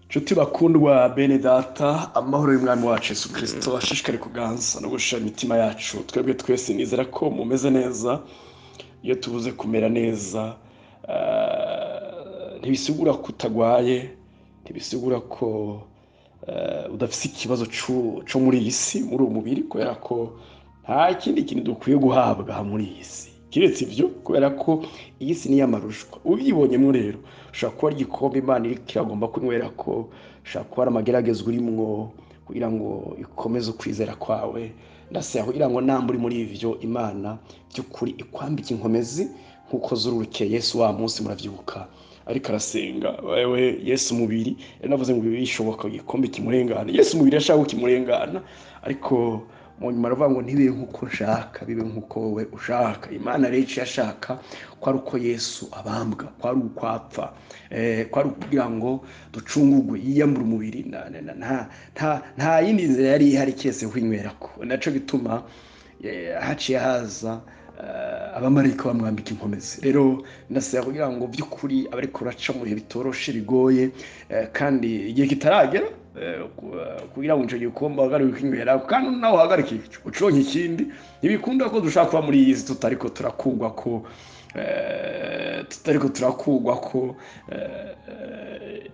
nshuti bakundwa bene data amahoro y'umwami wacu Yesu kirisito ashishikare kuganza no gushira imitima yacu twebwe twese nizera ko mumeze neza iyo tubuze kumera neza eh, ntibisigura ko utagwaye ntibisigura ko eh, udafite ikibazo cu- cyo muri iyi si muri uwo mubiri kubera ko nta kindi kintu dukwiye guhabwa muri iyi si keretse ibyo kubera ko iyi si ni iy'amarushwa ubyibonyemo rero ushobora kuba ari igikombe imana iri kiragomba kunywera ko ushobora kuba ari amagerageza urimwo kugira ngo ikomeze ukwizera kwawe ndasaba kugira ngo namba uri muri ibyo imana by'ukuri ikwambike inkomezi nk'uko zururukeye yesu wa munsi murabyibuka ariko arasenga wewe yesu mubiri yari navuze ngo bishoboka igikombe kimurengana yesu mubiri ashaka ko kimurengana ariko mu nyuma aravuga ngo ntibibe nk'uko nshaka bibe nk'uko wowe ushaka imana rero icyo ashaka ko ari uko yesu abambwa ko ari uko apfa eh, ko ari ukugira ngo ducungugwe yiyambura umubiri na- na- na- nta- nta- nta yindi nzira yari ihari keretse kuyinywerako nacyo gituma eh, haciye haza eh, abamarayika bamwambika inkomezi rero ndasaba kugira ngo by'ukuri abari kuraca mu bihe bitoroshe bigoye eh, kandi igihe kitaragera eh, ku- eh, kugira ngo icyo gikombe uhagarike ukinywera kandi nawe uhagarike icyo uconye ikindi ntibikunda ko dushaka kuba muri iyi si tutari ko turakugwa ko eh, tutari ko turakugwa ko eh,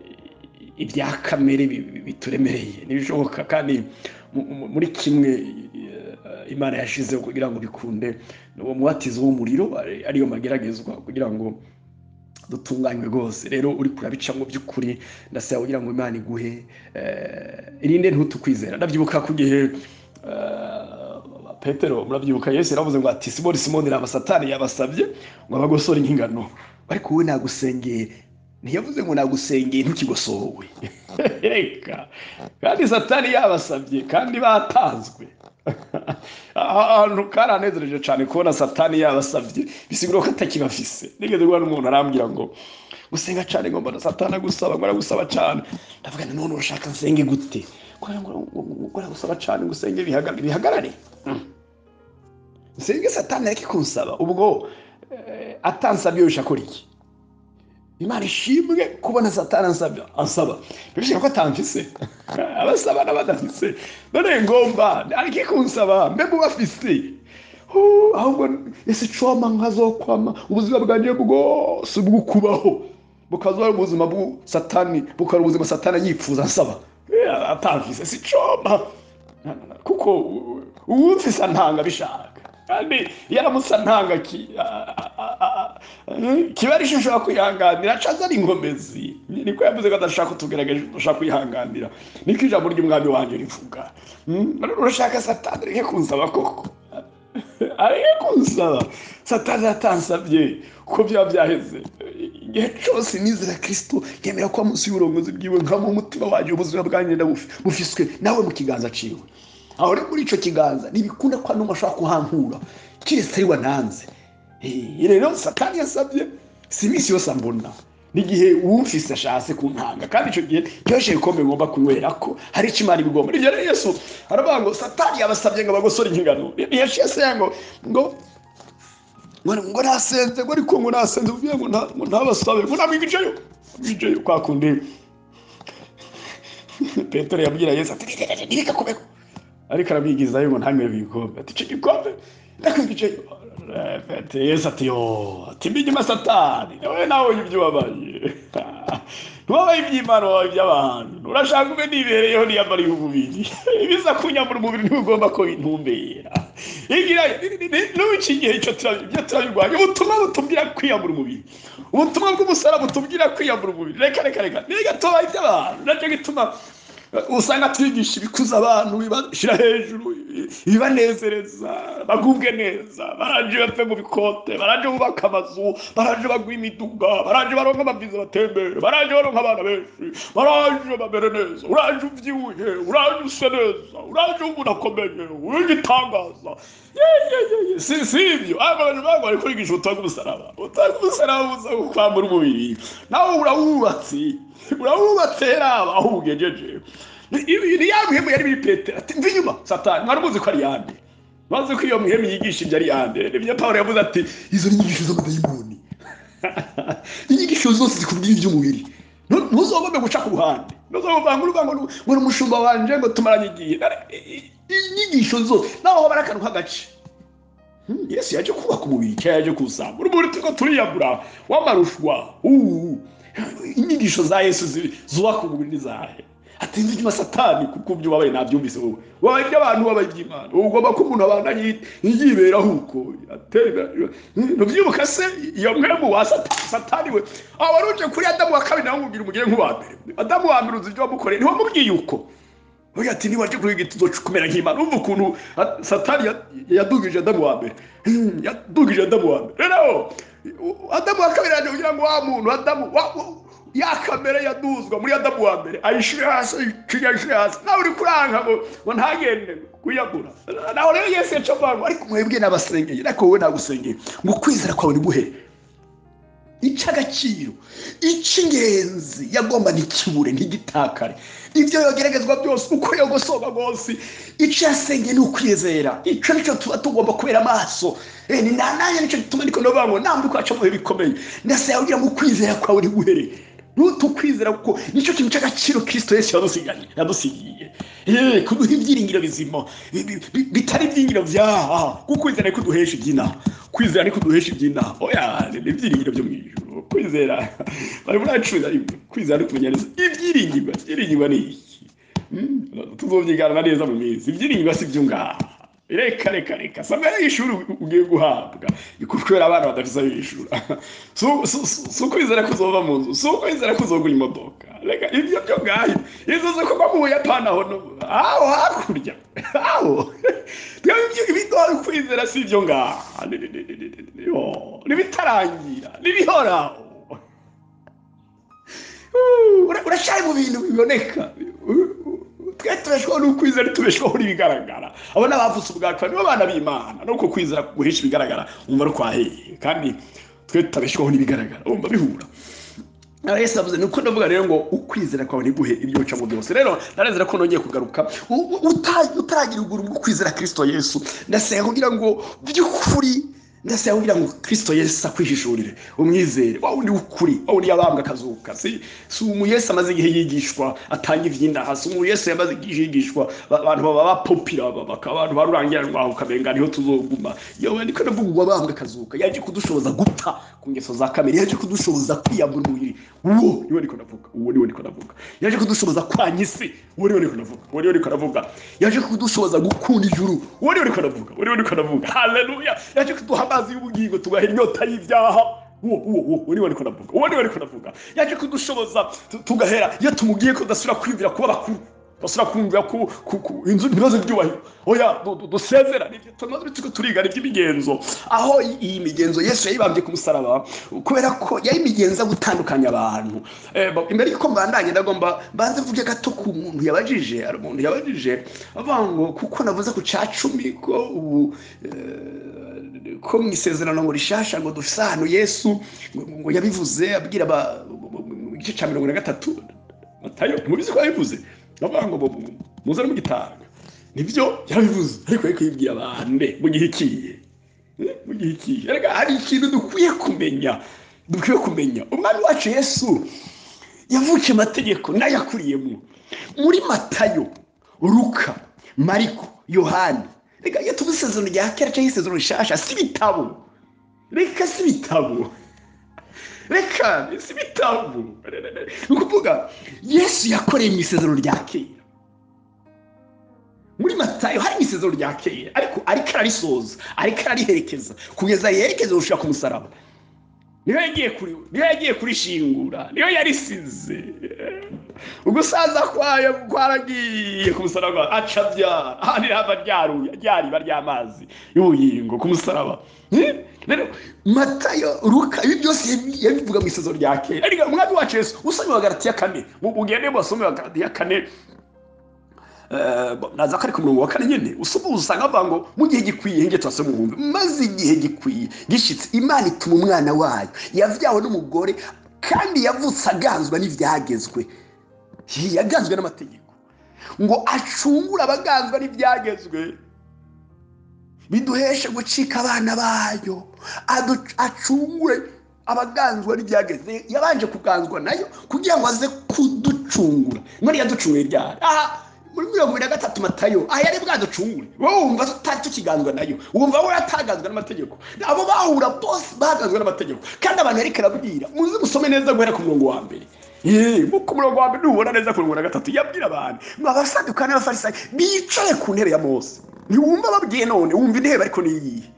ibya kamere bi- bi- bituremereye ntibishoboka kandi mu- mu- muri kimwe eh, imana yashizeho kugira ngo bikunde ni uwo mubatizo w'umuriro ari- ariyo mageragezwa kugira ngo dutunganywe rwose rero uri kurabicamo by'ukuri ndasaba kugira ngo imana iguhe eh, irinde ntutukwizera ndabyibuka ku gihe eh, petero murabyibuka yesu yaravuze ngo ati simoni simoni raba satani yabasabye ngo abagosore nk'ingano ariko wowe nagusengeye ntiyavuze ngo nagusengeye ntukigosowe reka kandi satani yabasabye kandi batanzwe ahantu karanezereje cyane kubona satani yabasabye bisigura ko atakibafise nigeze guhura n'umuntu arambwira ngo gusenga cyane ngo mbona satani agusaba ngo aragusaba cyane ndavuga none urashaka nsenge gute Ko ngo ngo aragusaba cyane ngo usenge bihaga- bihagarare Mm. nsenge satani areke kunsaba ubwo eh, atansabye yosha akora iki imana ishimwe kubona satani ansaba ansaba bishobora ko atamfise abasaba n'abadafise none ngomba ariko kunsaba mbe mu bafise Huu, ahubwo ese coma nkazokwama ubuzima bwanjye bwose bw'ukubaho bukazaba ari ubuzima bw'u- satani bukaba ari ubuzima satani yifuza ansaba Eh, atamfise si coma kuko uwumfise antanga bishaka kandi iyo aramutse antanga ki- a- a- a- a- Eh, kiba ari ishusho kwihanganira acaza ari inkomezi niko yavuze ko adashaka kutugerageje udashaka kwihanganira niko ijambo ry'umwami wanjye rivuga Mm, none urashaka satani areke kunsaba koko areke kunsaba satani atansabye kuko byaba byaheze igihe cyose nizera kirisito yemera kuba munsi y'uburongozi bwiwe nkaba umutima wanjye ubuzima bwanjye ndabufi- bufiswe nawe mu kiganza ciwe aho rero muri icyo kiganza ntibikunda ko n'umwe ashobora kuhankura keretse ari wananze Eh, rero satani yasabye si iminsi yose ambona n'igihe wumvise ashatse kuntanga kandi icyo gihe cyoroshye ibikombe ngomba kunywera ko hari icyo imana ibigomba nibyo rero yesu aravuga ngo satani yabasabye ngo abagosore ingano ntiyashiye se ngo ngo ngo ngo nasenze ngo ariko ngo nasenze uvuye ngo nta- ngo ntabasabe ngo namwigiceyo mwigiceyo kwa kundi petero yabwira yesu ati "Ntireka- ntirekakubeko ariko arabigizayo ngo ntanywere ku gikombe ati icyo gikombe ndakwigice ati yesu ati yo ati mbi nyuma satani nawe nawe uyu ibyo ubabaye ntubabaye iby'imana wabaye iby'abantu urashaka ube nibereyeho niyambara umubiri ibiza kunyambura umubiri ntibigomba ko bintumbera igira n'ubica igihe icyo turabi- ibyo turabirwanya ubutumwa butubwira kwiyambura umubiri ubutumwa bw'umusara butubwira kwiyambura umubiri reka reka reka niga tubaye iby'abantu nacyo gituma usanga twigisha ibikuza abantu bibashyira hejuru ibibanezereza bagubwe neza baranje bapfe mu bikote baranje bubaka amazu baranje bagura imiduga baranje baronka amaviza batembere baranje baronka abana benshi baranje bamere neza uranje ubyibushye uranje usa neza uranje umuntu akomeye urigitangaza si si ibyo abantu bagwa bari kwigisha ubutumwa bw'umusaraba ubutumwa bw'umusaraba buza kwambura umubiri nawe urawubatse urabumbatse raba aho ubugejeje ni ya mihemu yari biri petero ati mva inyuma satani mwari muzi ko ari yande maze ko iyo mihemu yigisha ibyo ari yande nibyo pawulo yavuze ati izo ni inyigisho z'amadayimoni inyigisho zose zikubwira iby'umubiri ntuzobome guca ku ruhande bavuga ngo urubango ngo ni umushumba wanjye ngo tumaranye igihe inyigisho zose nawe wabara akantu k'agace yesu yaje kubaka umubiri cyangwa yaje kuwusambura umubiri turi ko turiyagura w'amarushwa inyigisho za yesu zubaka umubiri n'izahe atinze inyuma satani kuko ibyo ubabaye ntabyumvise wowe wabaye abantu wabaye iby'imana ugomba ko umuntu abana yiberaho uko ntubyibuka se iyo mwembu wa satani we aba aruje kuri adamu wa kabiri nawe umubwira umugire nk'uwa mbere adamu wa mbere uzi ibyo wamukoreye ntiwamubwiye uko uyu ati niba nje kuri igiti kumera nk'imana umva ukuntu satani yadugije adamu wa mbere yadugije adamu wa mbere rero adamu wa kabiri yaje kugira ngo wa muntu adamu ya kamera yaduzwa muri adamu wa mbere ayishyure hasi ayishyure ayishyure hasi nawe uri kuranga ngo ntagende kuyagura nawe rero yesi yaca avanwa ariko mwebwe n'abasengeye ariko wowe nagusengeye ngo kwizera kwawe niguhe icy'agaciro icy'ingenzi yagomba ntikibure ntigitakare ibyo yogeragezwa byose uko yogosoba rwose icyo yasengeye ni ukwizera icyo nicyo tuba tugomba kubera amaso ni nanjye nicyo gituma ariko ndavuga ngo ntabwo kwacu mu bihe bikomeye ndetse yagira ngo ukwizera kwawe ntiguhere nutukwizera kuko nicyo kintu cy'agaciro kirisito yesu yadusigiye kuduha ibyiringiro bizima bitari ibyiringiro byaha kuko kwizera niko duhesha iby'inaha kwizera niko duhesha iby'inaha oya ni ibyiringiro byo mu ijoro kwizera bari muri acuruza rimwe kwizera no kumenya neza ibyiringirwa ibyiringirwa ni iki tuzobyigana neza mu minsi ibyiringirwa si byo ngaha reka reka reka samara y'ishuri ugiye guhabwa kubera abana badafite ayo y'ishuri si ukwizera ko uzova mu nzu si ukwizera ko uzogura imodoka reka ibyo byo ngayo izo zo kuba mu buyapani aho aho hakurya aho ibidori ukwizera si ibyo ngaha n'ibitarangira n'ibihoraho urashaka mu bintu biboneka twe tubeshwaho n'ukwizera tubeshwaho n'ibigaragara abo ni abavutse ubwaka nibo bana b'imana nuko kwizera guhisha ibigaragara umva ari kwaheye kandi twe tutabeshwaho n'ibigaragara umva bihura yesu avuze nuko ndavuga rero ngo ukwizera kwawe ntiguhe ibyo ucamo byose rero narezera ko nongeye kugaruka utaragira uguru mu kwizera kirisito yesu ndasenga kugira ngo by'ukuri ndetse yabwira ngo kirisito yesi akwihishurire umwizere wa wundi w'ukuri wa wundi yabambwe akazuka si umu yesi amaze igihe yigishwa atanga iby'indaha si umu yesi yamaze igihe yigishwa abantu baba bapopira bakaba abantu barurangiranwa ukamenya niho tuzoguma yewe niko navuga ngo wabambwe akazuka yaje kudushoboza gupfa ku ngeso za kamere yaje kudushoboza kwiyambura umubiri uwo niwe niko navuga uwo niwe niko navuga yaje kudushoboza kwanyisi uwo niwe niko navuga uwo niwe niko navuga yaje kudushoboza gukunda ijuru uwo niwe niko navuga uwo niwe niko navuga haleluya yaje kuduhama amazi y'ubugingo tugaha inyota y'ibyaha uwo uwo uwo niwe ariko ndavuga uwo niwe ariko ndavuga yaje kudushoboza tugahera iyo tumubwiye ko dasubira kwiyumvira kuba bakuru basura kumvira ku inzu ibibazo byubahiro oya dusezera tumaze turiko turiga iby'imigenzo aho iyi migenzo yesu yayibambye ku musaraba kubera ko yari imigenzo yo gutandukanya abantu imbere y'uko mbandanye ndagomba mbanze mvuge gato ku muntu yabajije hari umuntu yabajije avuga ngo kuko navuze ku ca cumi ko ubu ko mu isezerano ngo rishasha ngo dufise ahantu yesu ngo yabivuze abwira igice cya mirongo na gatatu matayo mubizi ko yabivuze bavuga ngo muze no mugitanga nibyo yarabivuze ariko ariko yibwira abande mu gihe ikiye mu gihe ikiye hari ikintu dukwiye kumenya dukwiye kumenya umwami wacu yesu yavukiye amategeko n'ayakuriyemo muri matayo ruka mariko yohani reka iyo tuvuze isezerano rya kera cyangwa isezerano rishasha si ibitabo reka si ibitabo reka si ibitabo ni ukuvuga yesu yakoreye mu isezerano rya kera muri matayo hari mu isezerano rya kera ariko ariko ararisoza ariko arariherekeza kugeza yerekeza gushaka umusaraba niyo yagiye kuri niyo yagiye kurishingura niyo yarisize ugusaza kwayo kwaragiye ku musaraba aca byara ahandi hava ryaruye ryariba ry'amazi y'ubugingo ku musaraba rero matayo ruka ibi byose yabivuga mu isezo rya kera ariko umwami wacu yesu usomye wa galatiya kane mugende basome wa galatiya kane naza ko ari ku murongo wa kane nyine usoma usanga avuga ngo mu gihe gikwiye nge turasoma umuhumbi maze igihe gikwiye gishyitse imana ituma umwana wayo yabyawe n'umugore kandi yavutse aganzwa n'ibyagezwe yaganzwe n'amategeko ngo acungure abaganzwa n'ibyagezwe biduheshe gucika abana bayo acungure abaganzwa n'ibyageze yabanje kuganzwa nayo kugira ngo aze kuduca aducungura none yaducunguye ryari aha muri mirongo ibiri na gatatu matayo aha yari bwaducungure wowe wumva tutari tukigandwa nayo wumva wowe atagazwa n'amategeko abo bahura bose bagazwa n'amategeko kandi abantu yari karabwira muze musome neza guhera ku murongo wa mbere ku murongo wa mbere nubona neza ku murongo wa gatatu yabwira abantu abasadukani n'abafarisayi bicaye ku ntebe ya mose ntiwumva babwiye none wumva intebe ariko niyihe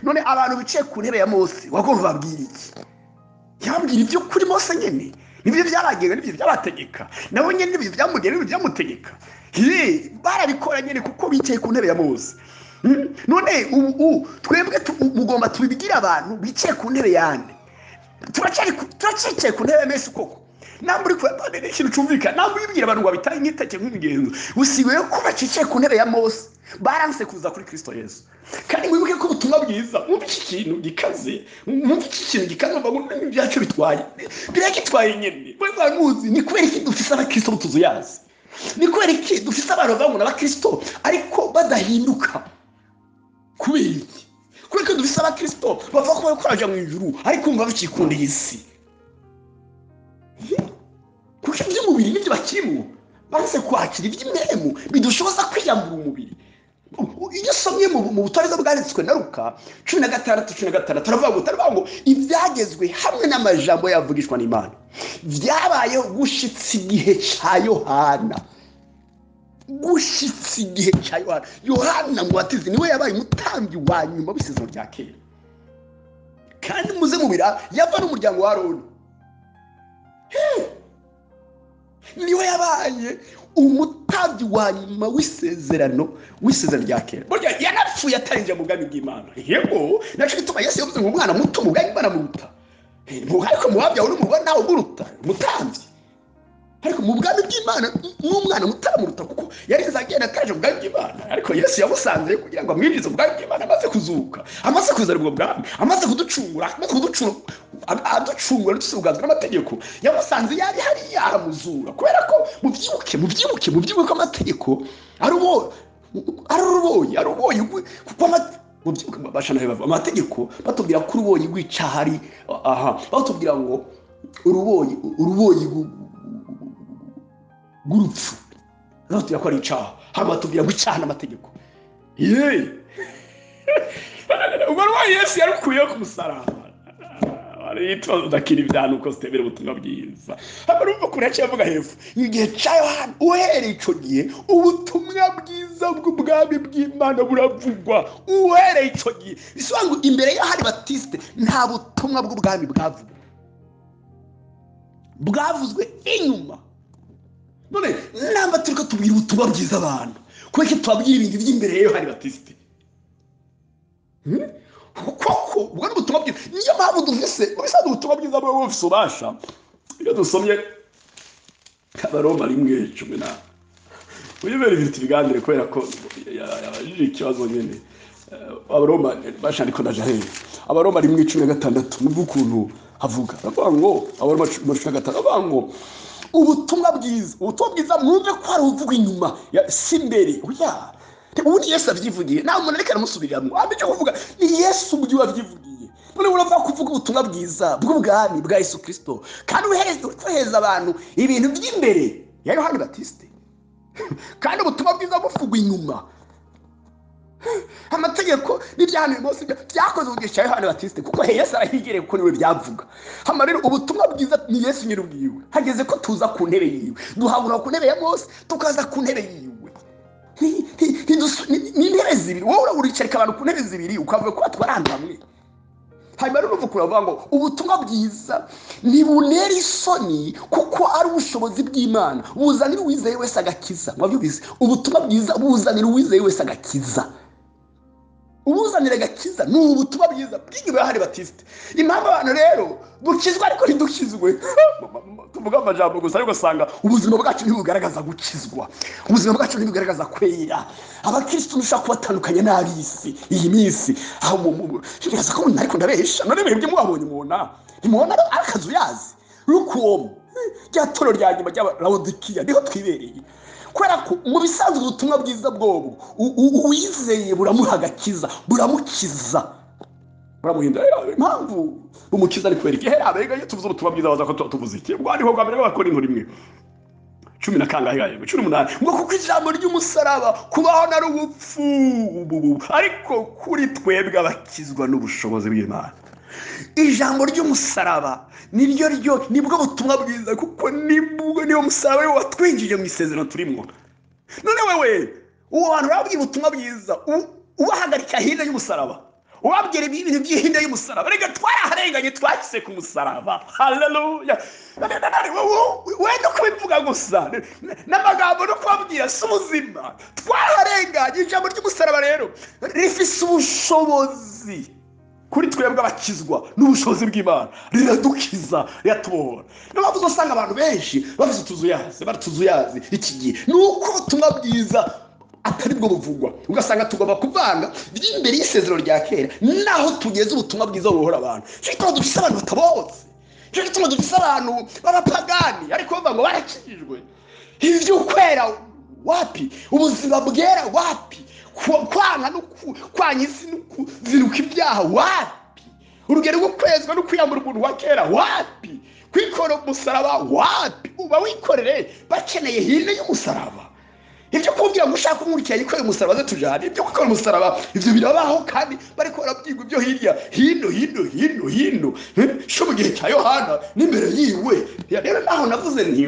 none abantu bicaye ku ntebe ya mose wagomba babwira iki yababwira ibyo kuri mose nyine nibyo byaragenga nibyo byabategeka nabo nyine nibyo byamugera nibyo byamutegeka barabikora nyine kuko bicaye ku ntebe ya mose none ubu twebwe mugomba tubibwire abantu bicaye ku ntebe yandi turacicaye ku ntebe mesi koko namba uri kuyapande n'ikintu cyumvikana namba uyibwira abantu ngo babitaye nk'iteke nk'imigenzo usigaye ko bacicaye ku ntebe ya mose baranse kuza kuri kirisito yesu kandi mwibuke ko ubutumwa bwiza mwumva iki kintu gikaze mwumva iki kintu gikaze mvuga ngo ibyacu bitwaye biragitwaye nyine mwebwe muzi ni kubera iki dufise abakirisito tuzuyazi ni kubera iki dufise abantu bavuga n'abakirisito ariko badahinduka kubera iki kubera ko dufise abakirisito bavuga ko bari kuraja mu ijuru ariko bumva bakikundiye isi kuko iby'umubiri nibyo bakirimo banze kwakira iby'imwemu bidushoboza kwiyambura umubiri iyo usomye mu butabera bwanditswe na ruka cumi na gatandatu cumi na gatandatu aravuga ngo ibyagezwe hamwe n'amajambo yavugishwa n'imana byabayeho gushitse igihe cya yohana gushitse igihe cya yohana yohana ngo watize niwe yabaye umutambyi wa nyuma w'isezerano rya kera kandi muze mubira yava n'umuryango wa roni niwe yabaye umutambyi wa nyuma w'isezerano w'isezerano rya kera burya yanapfuye atarinjira mu bwami bw'imana yego nacyo gituma yesu yavuze ngo umwana muto mu bwami bw'imana muruta ariko mu babyawe uri mu nawe umuruta umutambyi ariko mu bwami bw'imana n'umwana mutamuruta kuko yarinze agenda ataje mu bwami bw'imana ariko yesu yamusanze kugira ngo amwinjize mu bwami bw'imana amaze kuzuka amaze kuzana ubwo bwami amaze kuducungura amaze kuducungura aducungura dusubwazwa n'amategeko yamusanze yari hariya aramuzura kubera ko mubyibuke mubyibuke mubyibuke ko amategeko ari uruboyi ari uruboyi kuko mubyibuke bashanaye amategeko batubwira ko uruboyi rw'icaha ari aha batubwira ngo uruboyi uruboyi rw'urupfu batubwira ko ari icaha hano batubwira ngo icaha n'amategeko yeee ubwo rwayo yesu yarukuyeho ku musaraba udakira ibyantu uko zitemera ubutumwa bwiza hano urumva kure yavuga hepfo igihe cya yohani uhereye icyo gihe ubutumwa bwiza bw'ubwami bw'imana buravugwa uhereye icyo gihe bisobanura imbere y'ahari batisite nta butumwa bw'ubwami bwavugwa bwavuzwe inyuma none namba turi tubwira ubutumwa bwiza abantu kubera ko tubabwira ibintu by'imbere ya yohani batisite koko ubwo ni ubutumwa bwiza niyo mpamvu dufise ubusanzwe ubutumwa bwiza bwo bufise ubasha iyo dusomye abaroma rimwe cumi na uyibera ibintu ibiganire kubera ko yabajije ikibazo nyine abaroma bashandiko na jaheli abaroma rimwe cumi na gatandatu numva ukuntu havuga aravuga ngo abaroma cumi na gatandatu aravuga ngo ubutumwa bwiza ubutumwa bwiza mwumve ko hari uvuga inyuma si imbere oya ubundi yesu abyivugiye nta muntu ariko aramusubiriramo ahandi icyo kuvuga ni yesu ubwe wabyivugiye none uravuga ko uvuga ubutumwa bwiza bw'ubwami bwa yesu kirisito kandi uhereza abantu ibintu by'imbere ya yohani batisite kandi ubutumwa bwiza buvugwa inyuma amategeko n'ibyahantu uyu munsi byakoze ubugisha yohani batisite kuko yesu arahigereye kuko niwe byavuga hano rero ubutumwa bwiza ni yesu nyine ubwiwe hageze ko tuza ku ntebe yiwe duhabura ku ntebe ya mose tukaza ku ntebe yiwe ni intebe zibiri wowe uraburicarika abantu ku ntebe zibiri ukavuga ko batwara ahantu hamwe hanyuma rero uvuga uravuga ngo ubutumwa bwiza ntibunera isoni kuko ari ubushobozi bw'imana buzanira uwizeye wese agakiza mwabyumvise ubutumwa bwiza buzanira uwizeye wese agakiza ubuzanira agakiza ni ubutumwa bwiza bw'inyuma ya hari batisite impamvu abantu rero dukizwa ariko ntidukizwe tuvuga amajambo gusa ariko usanga ubuzima bwacu ntibugaragaza gukizwa ubuzima bwacu ntibugaragaza kwera abakirisitu ntushobora kubatandukanya n'ab'isi iyi minsi aho muraza ko umuntu ariko ndabesha none mwebwe mwabonye umubona ntimubona akazu yazi rukuwomo rya toro rya nyuma ry'abarawodikiya niho twibereye kubera ko mu bisanzwe ubutumwa bwiza bwobu uwizeye buramuha agakiza buramukiza buramuhindura impamvu umukiza ari kubera iki hera abega iyo tuvuze ubutumwa bwiza baza ko tuvuze iki ubwo ariho bwa mbere bakora inkuru imwe cumi na kangahe cumi n'umunani ngo kuko ijambo ry'umusaraba kubaho na rubupfu ariko kuri twebwe abakizwa n'ubushobozi bw'imana ijambo ry'umusaraba niryo ryo nibwo butumwa bwiza kuko niyo musaraba we watwinjije mu isezerano turimo none wewe uwo bantu urababwira ubutumwa bwiza ubahagarika hirya y'umusaraba wabwira ibintu by'ihinde y'umusaraba reka twararenganye twashyize ku musaraba haleluya wenda kubivuga gusa n'amagambo no kubabwira si ubuzima twararenganye ijambo ry'umusaraba rero rifise ubushobozi kuri twebwe abakizwa n'ubushobozi bw'imana riradukiza riratubohora niyo mpamvu uzasanga abantu benshi bafite utuzuyazi baratuzuyazi iki gihe ni uko ubutumwa bwiza atari bwo buvugwa ugasanga tugomba kuvanga imbere y'isezerano rya kera naho tugeze ubutumwa bwiza bubohora abantu nicyo gituma dufise abantu batabotse nicyo gituma dufise abantu b'abapagani ariko bavuga ngo barakijijwe iby'ukwera wapi ubuzima bwera wapi kwanga no kwanya isi no kuziruka ibyaha wapi urugero rwo kwezwa no kwiyambura umuntu wa kera wapi kwikorera umusaraba wapi uba wikorere bakeneye hino y'umusaraba ibyo kumbwira ngo ushaka umwurikira yikorera umusaraba aze tujyane ibyo gukora umusaraba ibyo birabaho kandi bariko barabyigwa ibyo hirya hino hino hino hino sho mu gihe cya yohana n'imbere yiwe rero naho navuze nti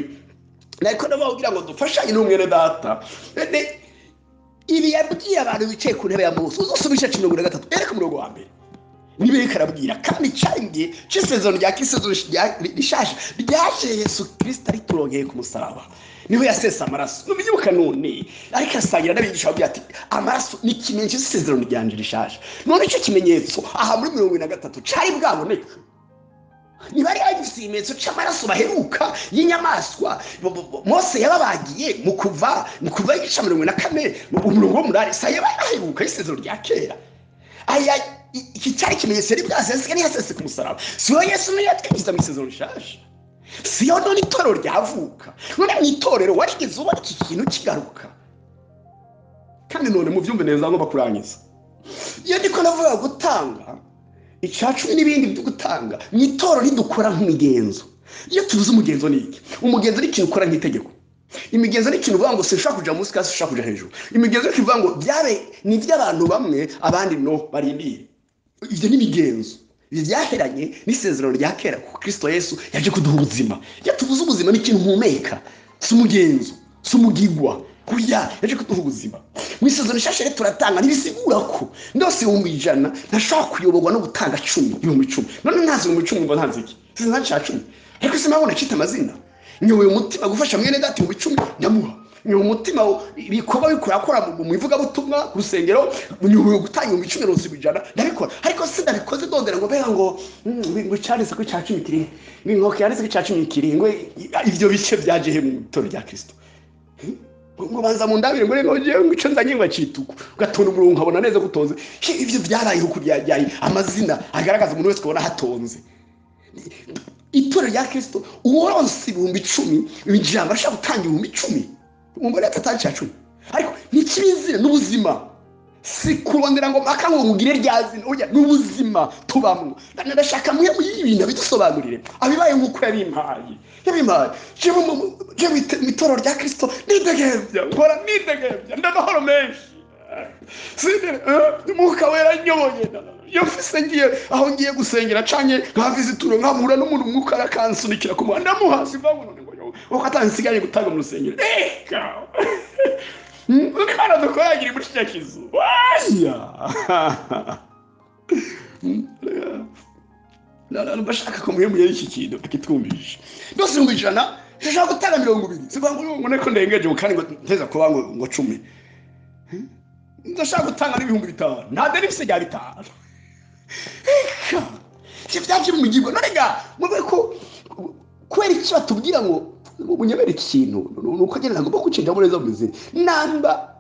nariko ndababwira ngo dufashanye n'umwene data ibi yabwiye abantu bicaye ku ntebe ya musi uzosubisha mirongo na gatatu ereka umurongo wa mbere niba reka arabwira kandi cyanjye cy'isezerano rya kisezerano rishaje ryaje yesu kirisita riturongeye ku musaraba niho yasesa amaraso nubyibuka none ariko asangira n'abigisha bavuga ati amaraso ni ikimenyetso cy'isezerano ryanje rishaje none icyo kimenyetso aha muri mirongo na gatatu cari bwaboneka niba ari hagifite ikimenyetso cy'amaraso baheruka y'inyamaswa mose yababagiye mu kuva mu kuva igice mirongo na kane umurongo w'umunani sa yabaheruka y'isezerano rya kera aya iki cyari ikimenyetso yari bwaseseka ntiyaseseka umusaraba siho yesu niyo yatwinjiza mu isezerano rishaje siyo none itorero ryavuka none mu itorero warigeze ubona iki kintu kigaruka kandi none mubyumve neza ngo bakurangiza iyo ndiko navuga gutanga icya cumi n'ibindi byo gutanga mu itorero ridukora nk'imigenzo iyo tuvuze umugenzo ni iki umugenzo ni ikintu ukora nk'itegeko imigenzo ni ikintu uvuga ngo sinshobora kujya munsi kandi sinshobora kujya hejuru imigenzo ni ikintu uvuga ngo byabe ni iby'abantu bamwe abandi no barindiriye ibyo ni imigenzo ibi byaheranye n'isezerano rya kera kuko kirisito yesu yaje kuduha ubuzima iyo tubuze ubuzima ni ikintu uhumeka si umugenzo si umugigwa kurya yaje kuduha ubuzima mu isezerano rishashe turatanga ntibisigura ko ndose ibihumbi ijana ntashobora kuyoborwa no gutanga cumi ibihumbi icumi none ntazi ibihumbi icumi ngo ntazi iki sinzi nta cya cumi ariko sinabona acita amazina nyoboye umutima gufasha mwene dati mu bicumi nyamuha nyoboye umutima ibikorwa bikorakora mu ivugabutumwa ku rusengero nyoboye gutanga ibihumbi icumi mirongo irindwi ijana ndabikora ariko sinabikoze ndondera ngo mbega ngo ngo cyanditse ko icya cumi kiri ngo yanditse ko icya cumi kirindwi ibyo bice byaje he mu itorero rya kirisito ngo banza mu ndabire ngo rero ngewe ngo icyo nzanye ngo acituku ugatonda umurongo nkabona neza ko utonze ibyo byabayeho kuryaye amazina agaragaza umuntu wese ukabona hatonze itorero rya kirisito uworonse ibihumbi icumi ijambo ashaka gutanga ibihumbi icumi umubare atatu cya cumi ariko ni ikibizina n'ubuzima si kurondera ngo mpaka ngo mugire rya zina ujya n'ubuzima tubamwo ndashaka mwe muri ibi bintu abidusobanurire abibaye nk'uko yabimpaye yabimpaye jewe mu itorero rya kirisito nidegembya nkora nidegembya ndamahoro menshi umwuka wera nyoboye iyo mfise ngiye aho ngiye gusengera canke nkavize ituro nkahura n'umuntu umwuka arakansunikira ku muhanda ndamuha sivabuno uko atansigaye gutanga mu rusengero reka imana dukoragira muri kiriya kizu waya bashaka ko muhembuye iki kintu akitwumvisha ndose ibihumbi ijana ndashaka gutanga mirongo ibiri sivuga ngo ngo niko ndengeje ngo kandi ngo nteza kuba ngo ngo cumi ndashaka gutanga n'ibihumbi bitanu nta deni bise rya bitanu reka ibyo byaje mu mugirwa none ga mube ko kubera icyo batubwira ngo unyemere iki kintu ni uko agenda agomba gucengamo neza mu izina namba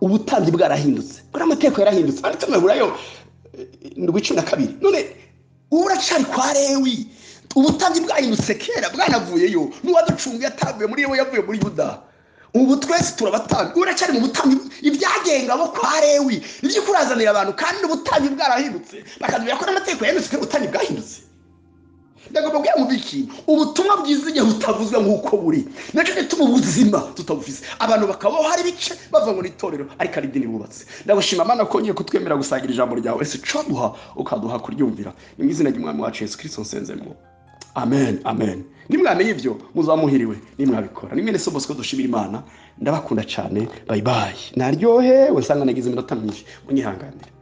ubutambyi bwarahindutse buriya amategeko yarahindutse kandi tumeburayo ndwi cumi na kabiri none ubu uracari kwa lewi ubutambyi bwahindutse kera bwanavuyeyo n'uwaducunguye atavuye muri yewe yavuye muri yuda ubu twese turabatambyi uracari mu butambyi ibyagenga bo kwa lewi nibyo kurazanira abantu kandi ubutambyi bwarahindutse bakatubwira ko n'amategeko yahindutse kandi ubutambyi bwahindutse ndagomba kugira ngo iki ubutumwa bwiza igihe butavuzwe nk'uko buri nacyo gituma ubuzima tutabufise abantu bakabaho hari ibice bava mu itorero ariko ari idini bubatse ndagushima mana ko ngiye kutwemera gusangira ijambo ryawe ese duha ukaduha kuryumvira ni mu izina ry'umwami wacu yesu kirisito nsenzemo amen amen nimwamenye ibyo muzamuhiriwe nimwabikora ni mwene sobosiko dushimira imana ndabakunda cyane bayibaye naryohewe sanga nagize iminota myinshi munyihanganire